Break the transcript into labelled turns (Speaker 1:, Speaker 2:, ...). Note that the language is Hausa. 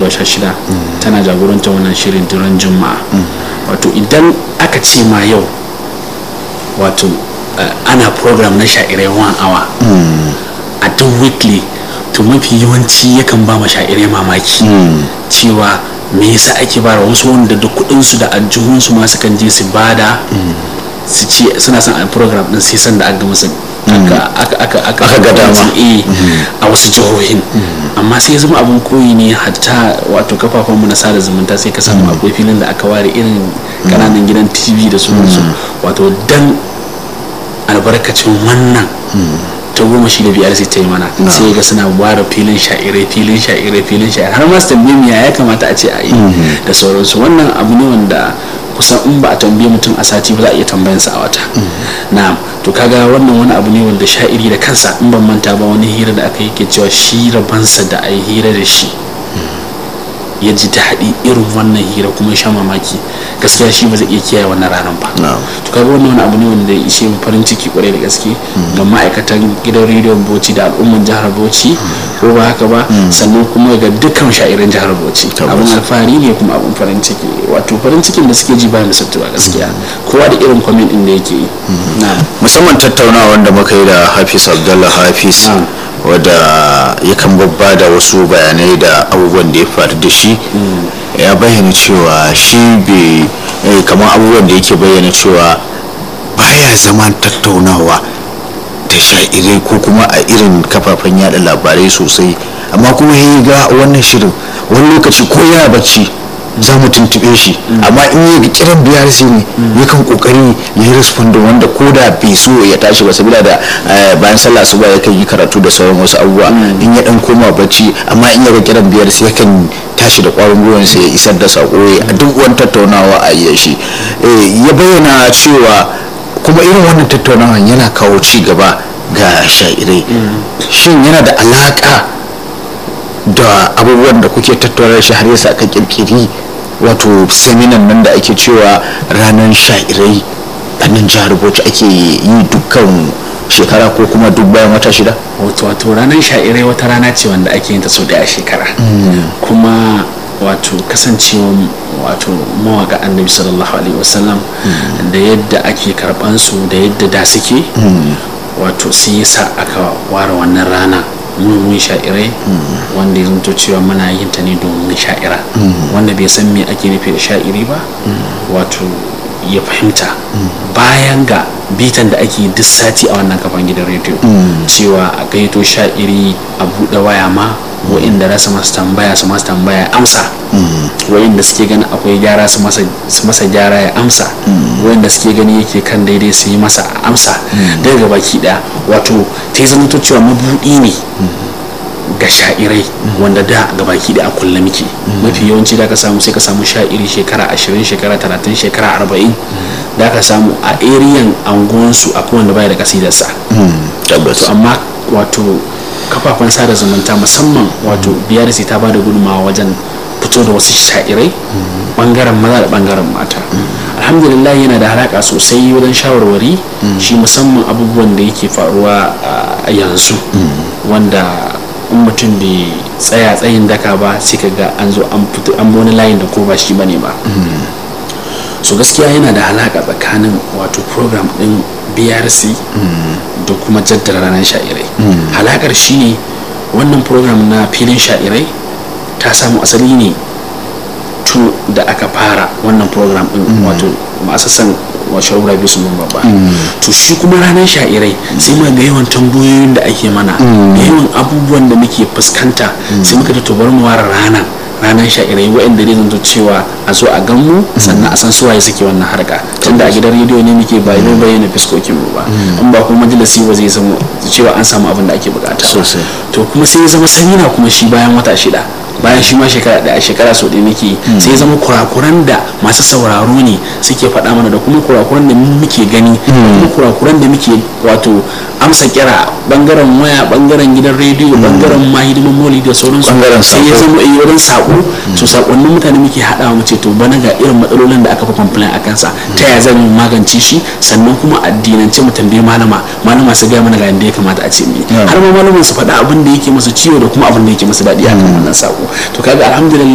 Speaker 1: wata shida tana jagorantar wannan shirin duran juma'a wato idan aka ce ma yau wato uh, ana program na sha'irai one hour a duk weekly to mafi yawanci yakan ba ma sha'irai mamaki cewa me yasa ake bara wasu wanda da kudinsu da aljihunsu ma sukan je su bada su ce suna son a program din sai san da aka musu aka
Speaker 2: ga dama
Speaker 1: a wasu jihohin amma sai zama abin koyi ne hatta wato kafafen mu na sada zumunta sai ka samu akwai filin da aka ware irin kananan gidan tv da sauransu wato dan albarkacin wannan ta goma shi da biyar sai ta yi mana sai ga suna ware filin sha'irai filin sha'irai filin sha'irai har ma su tambaye ya kamata a ce a yi da sauransu wannan abu ne wanda kusan in ba a tambaye mutum a sati ba za a iya tambayansa a wata na to kaga wannan wani abu ne wanda sha'iri da kansa in ban manta ba wani hira da aka yi ke cewa shi rabansa da a yi hira da shi ya ji daɗi irin wannan hira kuma sha mamaki gaskiya shi ba zai iya kiyaye wannan ranar ba to kaga wannan wani abu ne wanda ya ishe mu farin ciki kwarai da gaske ga ma'aikatan gidan rediyon bauchi da al'umman jihar bauchi ko ba haka ba sannan kuma ga dukkan sha'irin jihar bauchi abin alfahari ne kuma abin farin ciki wato farin cikin da suke ji ba misaltu ba gaskiya kowa da irin kwamin din da yake yi
Speaker 2: musamman tattaunawa da muka yi da hafiz abdullah hafiz wadda yakan babba da wasu bayanai da abubuwan da ya faru da shi ya bayyana cewa shi bai kamar abubuwan da yake bayyana cewa baya zama tattaunawa da sha'irai ko kuma a irin kafafen yada labarai sosai amma kuma ya ga wannan shirin wani lokaci ko yana bacci za mu tuntube shi amma in yi kiran brc ne yakan kokari ya yi respondin wanda ko da bai so ya tashi ba sabila da bayan sallah asuba yakan yi karatu da sauran wasu abubuwa in ya dan koma bacci amma in ya ga kiran brc yakan tashi da kwarin gwiwan ya isar da sako a duk wani tattaunawa a yi shi ya bayyana cewa kuma irin wannan tattaunawa yana kawo ci gaba ga sha'irai shin yana da alaka da abubuwan da kuke tattaunar shi har yasa aka kirkiri wato seminan nan da ake cewa ranar sha'irai a nan jihar bauchi ake yi dukkan shekara ko kuma duk bayan wata shida
Speaker 1: wato ranar sha'irai wata rana ce wanda ake yin ta sau daya a shekara kuma wato kasancewa wato mawaka annabi sallallahu alaihi wasallam da yadda ake karban su da yadda da suke wato sai yasa aka ware wannan rana mun sha'irai wanda ya zanto cewa muna yin ta ne domin sha'ira wanda bai san me ake nufi da sha'iri ba wato ya fahimta bayan ga bitan da ake duk sati a wannan kafan gidan rediyo cewa a gaito sha'iri a buɗe waya ma wa'inda za su masu tambaya su masu tambaya amsa wa'inda suke gani akwai gyara su masa gyara ya amsa wa'inda suke gani yake kan daidai su yi masa amsa daga baki daya wato ta yi zama cewa mabuɗi ne ga sha'irai wanda da ga baki da a kulle muke mafi yawanci da ka samu sai ka samu sha'iri shekara ashirin shekara talatin shekara arba'in da ka samu a eriyan anguwansu akwai wanda baya da kasidarsa to amma wato kafafen sada zumunta musamman wato brc ta ba da gudunmawa wajen fito da wasu sha'irai bangaren maza da bangaren mata alhamdulillah yana da halaka sosai wajen shawarwari shi musamman abubuwan da yake faruwa a yanzu wanda in mutum bai tsaya tsayin daka ba sai ka ga an zo an fito an wani layin da ko ba shi bane ba so gaskiya yana da halaka tsakanin wato program din brc da kuma jaddara ranar sha'irai halakar shine wannan program na filin sha'irai ta samu asali ne tun da aka fara wannan program din wato masasan washe wura biyu sun babba to shi kuma ranar sha'irai sai ma da yawan tambayoyin da ake mana da yawan abubuwan da muke fuskanta sai muka ta bar mu ware ranar ranar sha'irai waɗanda zai zanto cewa a zo a gan mu sannan a san suwaye suke wannan harka tunda a gidan rediyo ne muke ba yi bayyana fiskokin mu ba in ba kuma majalisi ba zai zama cewa an samu abin da ake bukata to kuma sai ya zama samina kuma shi bayan wata shida bayan shi ma shekara daya shekara sau ɗaya muke sai ya zama kurakuran da masu sauraro ne suke faɗa mana da kuma kurakuran da muke gani da kuma kurakuran da muke wato amsa kira bangaren waya bangaren gidan rediyo bangaren ma hidiman moli da sauransu sai ya zama iya wurin sako to sakonnin mutane muke haɗawa mu ce to bana ga irin matsalolin da aka fi complain a kansa ta ya zan magance shi sannan kuma addinance mu tambaye malama malama su gaya mana ga yadda ya kamata a ce mu har ma malamin su faɗa abin da yake masa ciwo da kuma abin da yake masa daɗi akan wannan sako to kaga alhamdulillah